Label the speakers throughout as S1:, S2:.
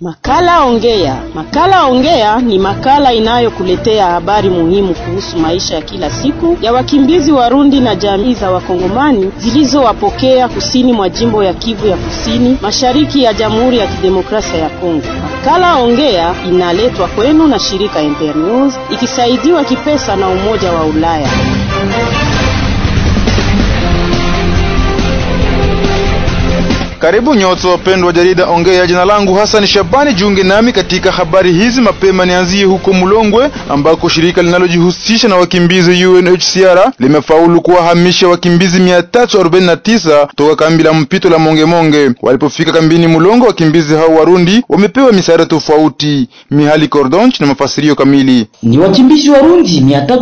S1: Makala Ongea. Makala Ongea ni makala inayokuletea habari muhimu kuhusu maisha ya kila siku ya wakimbizi Warundi na jamii za Wakongomani zilizowapokea kusini mwa jimbo ya Kivu ya Kusini, mashariki ya Jamhuri ya Kidemokrasia ya Kongo. Makala Ongea inaletwa kwenu na shirika Internews ikisaidiwa kipesa na Umoja wa Ulaya.
S2: Karibu nyote wapendwa jarida Ongea. Jina langu Hassan Shabani, jiunge nami katika habari hizi mapema. Nianzie huko Mulongwe ambako shirika linalojihusisha na wakimbizi UNHCR limefaulu kuwahamisha wakimbizi 349 toka kambi la mpito la Mongemonge. Walipofika kambini Mulongo, wakimbizi hao Warundi wamepewa misaada tofauti. Mihali Cordonch na mafasirio kamili.
S3: Ni wakimbizi Warundi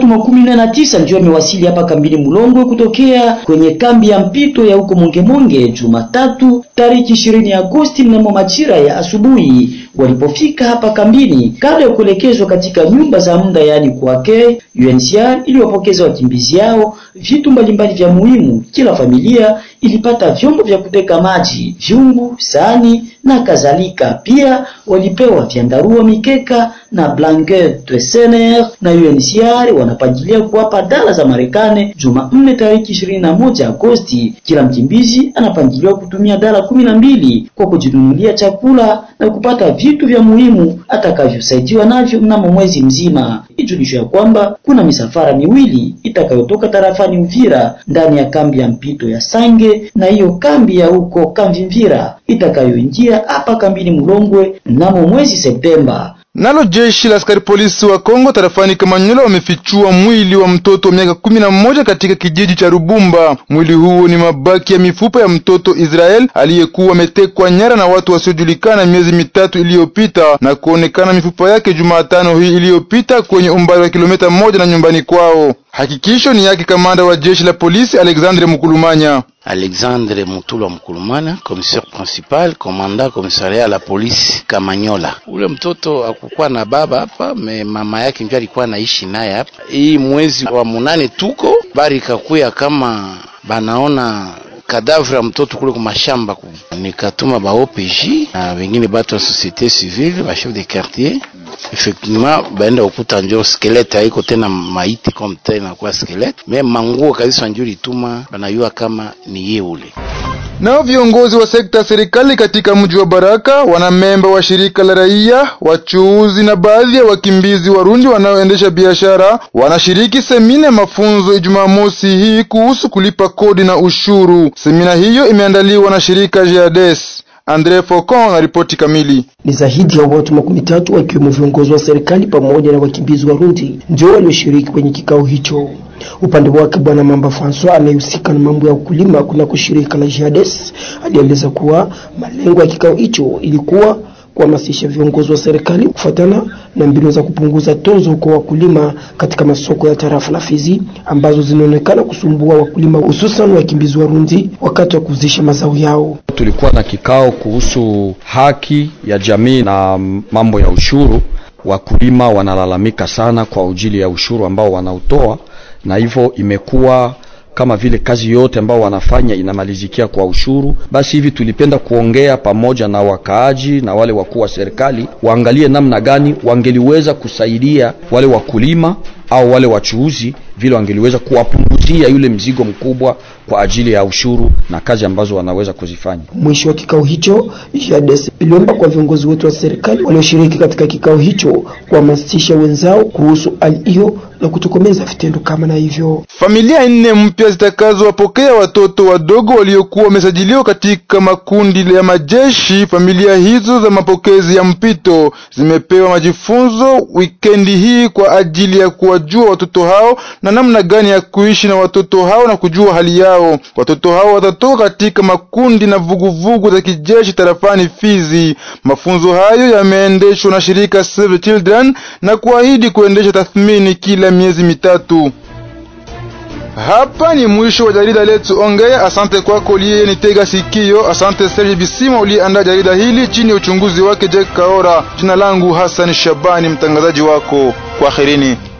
S3: 319 ndio wamewasili hapa kambini Mulongwe kutokea kwenye kambi ya mpito ya huko Mongemonge Jumatatu tariki 20 Agosti mnamo majira ya asubuhi walipofika hapa kambini kabla ya kuelekezwa katika nyumba za muda yaani kwake. UNHCR iliwapokeza wakimbizi yao vitu mbalimbali vya muhimu. Kila familia ilipata vyombo vya kuteka maji, vyungu, sahani na kadhalika. Pia walipewa vyandarua, mikeka na blanket Twesener, na UNHCR wanapangilia kuwapa dola za Marekani Jumanne tariki 21 Agosti. Kila mkimbizi anapangiliwa kutumia dola kumi na mbili kwa kujinunulia chakula na kupata vitu vya muhimu atakavyosaidiwa navyo mnamo mwezi mzima. Ijulisho ya kwamba kuna misafara miwili itakayotoka tarafani Uvira ndani ya kambi ya mpito ya Sange na hiyo kambi ya huko Kamvimvira itakayoingia hapa kambini Mulongwe mnamo mwezi Septemba.
S2: Nalo jeshi la askari polisi wa Kongo tarafani Kamanyola wamefichua mwili wa mtoto wa miaka kumi na mmoja katika kijiji cha Rubumba. Mwili huo ni mabaki ya mifupa ya mtoto Israel aliyekuwa ametekwa nyara na watu wasiojulikana miezi mitatu iliyopita na kuonekana mifupa yake Jumatano hii iliyopita kwenye umbali wa kilomita moja na nyumbani kwao. Hakikisho ni yake kamanda wa jeshi la polisi Alexandre Mukulumanya.
S4: Alexandre Mutulwa Mkulumana, commissaire principal, komanda komisaria la polisi Kamanyola. Ule mtoto akukuwa na baba hapa, me mama yake ndio alikuwa anaishi naye hapa. Hii mwezi wa munane tuko bari kakuya kama banaona kadavre ya mtoto kule kumashamba ku. Nikatuma ba OPJ na wengine batu wa societe civile ba chef de quartier effectivement baenda ukuta njo skelete haiko tena maiti comme tena kwa skelete me manguo kabisa njo lituma banayua kama ni ye ule.
S2: Nao viongozi wa sekta ya serikali katika mji wa Baraka, wanamemba wa shirika la raia, wachuuzi na baadhi ya wakimbizi Warundi wanaoendesha biashara wanashiriki semina ya mafunzo Jumamosi hii kuhusu kulipa kodi na ushuru. Semina hiyo imeandaliwa na shirika JADES. Andre Focon na ripoti kamili.
S5: Ni zaidi ya watu makumi tatu wakiwemo viongozi wa serikali pamoja na wakimbizi Warundi ndio walioshiriki kwenye kikao hicho. Upande wake Bwana Mamba Francois anayehusika na mambo ya ukulima kunako shirika la JADES alieleza kuwa malengo ya kikao hicho ilikuwa kuhamasisha viongozi wa serikali kufuatana na mbinu za kupunguza tozo kwa wakulima katika masoko ya tarafa la Fizi ambazo zinaonekana kusumbua wakulima hususan wakimbizi Warundi wakati wa kuuzisha mazao yao.
S6: Tulikuwa na kikao kuhusu haki ya jamii na mambo ya ushuru. Wakulima wanalalamika sana kwa ajili ya ushuru ambao wanautoa, na hivyo imekuwa kama vile kazi yote ambao wanafanya inamalizikia kwa ushuru. Basi hivi tulipenda kuongea pamoja na wakaaji na wale wakuu wa serikali, waangalie namna gani wangeliweza kusaidia wale wakulima au wale wachuuzi, vile wangeliweza kuwapunguzia yule mzigo mkubwa kwa ajili ya ushuru na kazi ambazo wanaweza kuzifanya.
S5: Mwisho wa kikao hicho, JADES iliomba kwa viongozi wote wa serikali walioshiriki katika kikao hicho kuhamasisha wenzao kuhusu hali hiyo na kutokomeza vitendo kama na hivyo.
S2: Familia nne mpya zitakazowapokea watoto wadogo waliokuwa wamesajiliwa katika makundi ya majeshi. Familia hizo za mapokezi ya mpito zimepewa majifunzo wikendi hii kwa ajili ya kuwajua watoto hao na namna gani ya kuishi na watoto hao na kujua hali yao. Watoto hao watatoka katika makundi na vuguvugu za kijeshi tarafani Fizi. Mafunzo hayo yameendeshwa na shirika Save the Children na kuahidi kuendesha tathmini kila miezi mitatu. Hapa ni mwisho wa jarida letu Ongea. Asante kwako uliye nitega sikio. Asante Serge Bisima uliyeandaa jarida hili chini ya uchunguzi wake Jack Kaora. Jina langu Hassan Shabani, mtangazaji wako. Kwaherini.